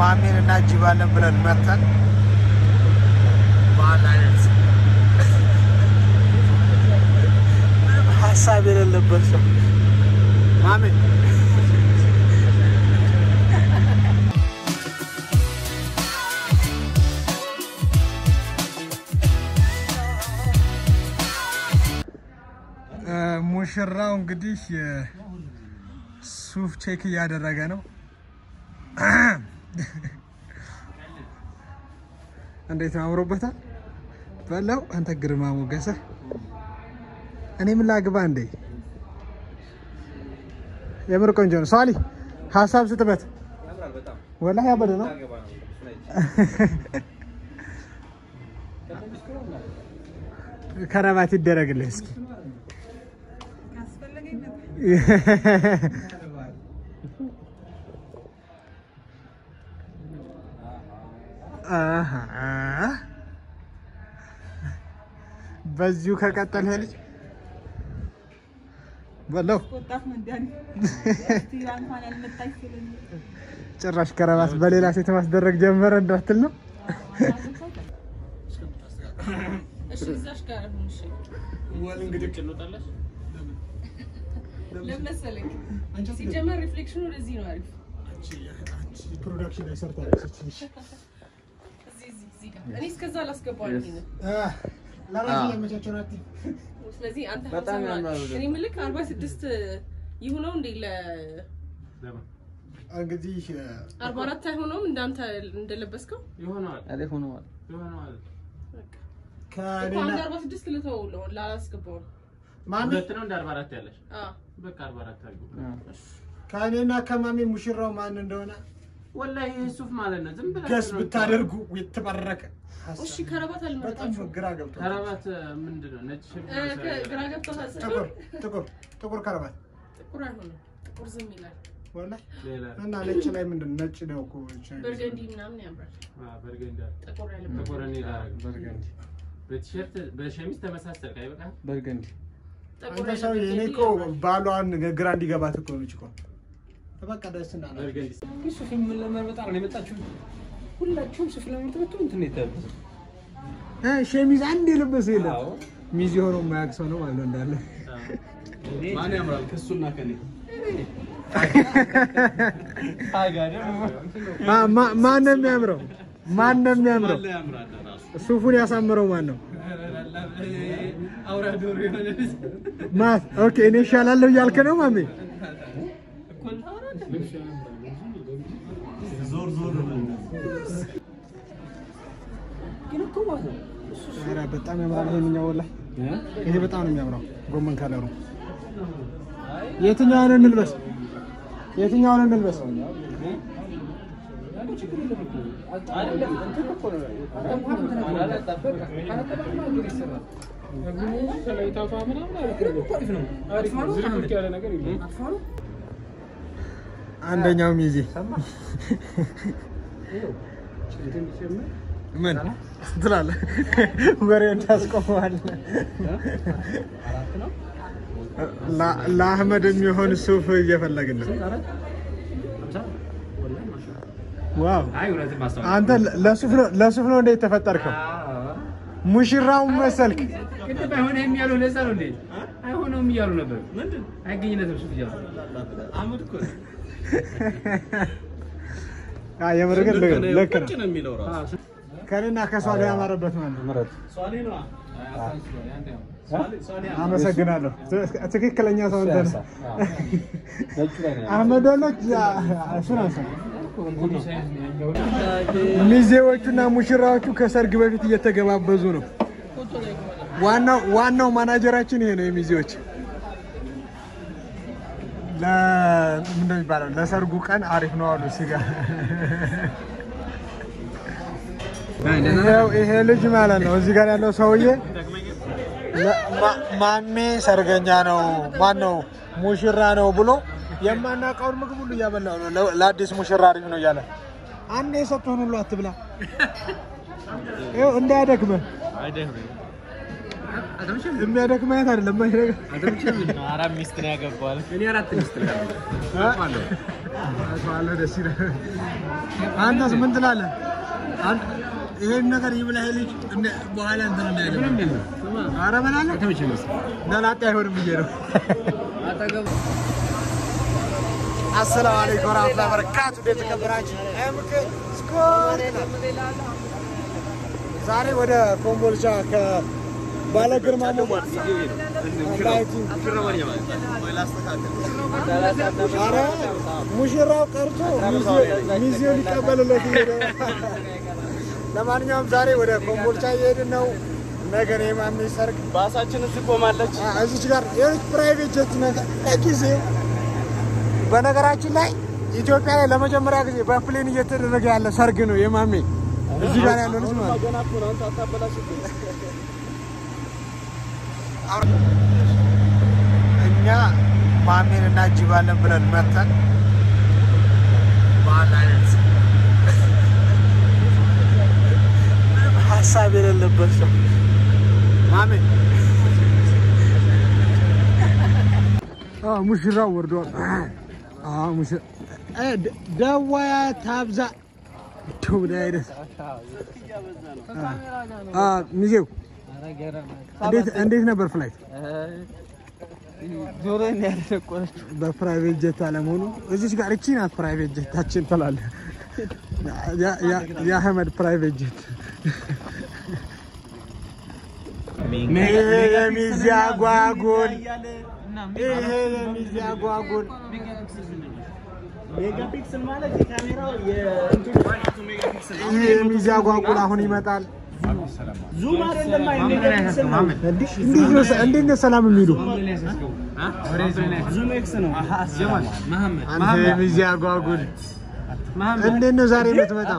ማሜን እናጅባለን ብለን መርጠን በአንድ አይነት ምንም ሀሳብ የሌለበት ሰው ማሜ ሙሽራው እንግዲህ ሱፍ ቼክ እያደረገ ነው። እንዴት ነው አምሮበታል? በለው አንተ ግርማ ሞገሰ። እኔ ምን ላግባ እንዴ? የምር ቆንጆ ነው። ሷሊ ሀሳብ ስጥበት። ወላሂ ያበደ ነው። ከረባት ይደረግልህ እስኪ በዚሁ ከቀጠል ልጅ በለው ጭራሽ ከረባት በሌላ ሴት ማስደረግ ጀመረ እንዳትል ነው። ሲጀመር ሪፍሌክሽኑ ወደዚህ ነው አሪፍ። ፕሮዳክሽን ላይ ሰርታለች። እዚህ እዚህ እዚህ ጋር እኔ እስከዛ አላስገባውም ይሄንን። ለራሱ ያመቻቸው ናት። ስለዚህ አንተ በጣም ሀምሳ ያምራል ምናምን- እኔ የምልህ አርባ ስድስት ይሁነው እንዴ ለ እንግዲህ አርባ አራት አይሆነውም እንዳንተ እንደለበስከው ይሆነዋል አሪፍ ሆነዋል። ይሆነዋል። በቃ እኮ ከኔና አንድ አርባ ስድስት ልተው ነው ላላስገባው ነው። ማሚ ሁለት ነው እንደ አርባ አራት ያለሽ አዎ በቃ አርባ አራት አድርጉ። ከኔና ከማሚ ሙሽራው ማን እንደሆነ ወላሂ ይህ ሱፍ ማለት ነው። ዝም ብለህ ገስ ነው ብታደርጉ የተባረከ እሺ ከረባት በጣም አልመረጣችሁም። ግራ ገብቶ ከረባት ምንድን ነው? ነጭ ሽብ እ፣ ከ- ግራ ገብቶሃል ስል ጥቁር ጥቁር ጥቁር ከረባት ጥቁር አይሆንም። ጥቁር ዝም ይላል። ወላሂ ሌላ እና ነጭ ላይ ምንድን ነው? ነጭ ነው እኮ በርገንዲ ምናምን ያምራል። አ፣ በርገንዲ አለ። ጥቁር ያለበት ጥቁር እኔ ላደርግ። በርገንዲ በቲሸርት በሸሚዝ ተመሳሰል አይበቃም? በርገንዲ ጥቁር አንተ ሰው ያለበት እኔ በርገንዲ እኮ ያምራል። ባሏን ግራ እንዲገባት እኮ ነች እኮ በቃ ደስ እና በርገንዲ ሱፍ ምን ለመርመጣ ነው የመጣችሁ? ሁላችሁም ሱፍ ለመርመጣ እንትን ነው የተለበሰው። ሸሚዝ አንድ የለበሰ የለም አዎ። ሚዜ ሆኖ የማያውቅ ሰው ነው ማለት ነው እንዳለ ማን ያምራል ከሱና ከኔ? ታጋ ደግሞ ማ- ማ- ማን ነው የሚያምረው? ማን ነው የሚያምረው? ማን ላይ ያምራል ራሱ? ሱፉን ያሳምረው ማን ነው? አውራ ዶሮ የሆነ ልጅ ማት ኦኬ፣ እኔ እሻላለሁ እያልክ ነው ማሜ? ዞር ዞር ግን እኮ ማለት ነው ኧረ በጣም ያምራል ይሄንኛው ወላሂ፣ ይሄ በጣም ነው የሚያምረው ጎመን ከለሩ። የትኛውን እንልበስ? የትኛውን እንልበስ? አንደኛው ሚዜ ምን ትላለህ? ወሬ እንዳስቆመዋለህ። ላ- ለአህመድ የሚሆን ሱፍ እየፈለግን ነው። ዋው አንተ ለሱፍ ነው ለሱፍ ነው እንዴ የተፈጠርከው? ሙሽራውን መሰልክ። ቅድም አይሆንም እያሉ ለዛ ነው እንዴ? አይሆነውም እያሉ ነበር። ምንድን አይገኝነትም ሱፍ እያሉ አህመድ እኮ ነው። አይ የምር ግን ልክ ነው፣ ልክ ቁጭ ነው። ነው የሚለው ራሱ ከኔና ከሷ ላይ ያማረበት ማለት ነው። ሷሊ ነዋ። አመሰግናለሁ። ት- ትክክለኛ ሰው እንትን ነጩ ላይ ነው አህመድ ወሎች እሱን አንሳ። ሚዜዎቹና ሙሽራዎቹ ከሰርግ በፊት እየተገባበዙ ነው። ዋናው ዋናው ማናጀራችን ይሄ ነው። የሚዜዎች ለምንድን ነው የሚባለው? ለሰርጉ ቀን አሪፍ ነው አሉ ስጋ ይኸው ይሄ ልጅ ማለት ነው እዚህ ጋር ያለው ሰውዬ ለ- ማ- ማሜ ሰርገኛ ነው ማን ነው ሙሽራ ነው ብሎ የማናውቀውን ምግብ ሁሉ እያበላው ነው። ለ- ለአዲስ ሙሽራ አሪፍ ነው እያለ አንድ የሰጡህን ሁሉ አትብላ፣ ይኸው እንዳያደክምህ። አልተመቸም? የሚያደክም አይነት አይደለም። ማይረጋ አልተመቸም? አራት ሚስት ነው ያገባዋል። እኔ አራት ሚስት ነው ያለኝ። አውቀዋለሁ። አውቀዋለሁ። ደስ ይላል። አንተስ ምን ትላለህ? አንተ ይሄን ነገር ይብላ ይሄ ልጅ እንደ- በኋላ እንትን እንዳይል ምንም የለም። ስማ፣ ኧረ በላለሁ አልተመቸም መሰለኝ። ለላጤ አይሆንም ብዬ ነው። አጠገቡ አሰላሙ አለይኩም ወራህመቱላሂ ወበረካቱ። እንዴት ተከበራችሁ? ኤምኬ ስኮር ዛሬ ወደ ኮምቦልቻ ከባለ ግርማ ሞገስ ኧረ ሙሽራው ቀርቶ ሚዜ- ሚዜው ሊቀበልለት እየሄደ ነው። ለማንኛውም ዛሬ ወደ ኮምቦልቻ እየሄድን ነው። ነገ ነው የማሜ ሰርግ። ባሳችን እዚህ ቆማለች። አ- እዚች ጋር የሆነች ፕራይቬት ጀት ነገር ለጊዜው በነገራችን ላይ ኢትዮጵያ ላይ ለመጀመሪያ ጊዜ በፕሌን እየተደረገ ያለ ሰርግ ነው የማሜ እዚህ ጋር ያለው ልጅ ማለት ነው። ገና እኮ ነው አንተ አታበላሽብኝ። እኛ ማሜን እናጅባለን ብለን መተን በአንድ አይነት ምንም ሀሳብ የሌለበት ሰው ማሜ ሙሽራው ወርዷል። ሙሽራ ደዋያ ታብዛ ምን አይነት ሚዜው እንዴት- እንዴት ነበር ፍላይት? ጆሮዬን ያደረቆረችው በፕራይቬት ጀት አለመሆኑ እዚች ጋር እቺ ናት ፕራይቬት ጀታችን ትላለህ። ያ- ያ- የአህመድ ፕራይቬት ጀት ይሄ የሚዜ አጓጉል ይሄ የሚዜ አጓጉል ሜጋፒክስል ማለት የካሜራው የእንትኑ ሜጋፒክስል ይሄ የሚዜ አጓጉል አሁን ይመጣል። ዙም አይደለም አይ ሜጋፒክስል ነው። እንዴት ነው እንዴት ነው ሰላም የሚሉ ዙም ኤክስ ነው። መሐመድ አንተ የሚዜ አጓጉል እንዴት ነው ዛሬ የምትመጣው?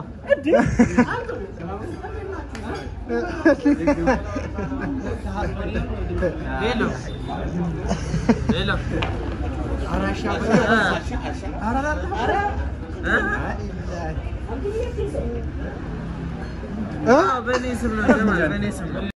ሄሎ ሄሎ እ? በእኔ ስም ነው በእኔ ስም ነው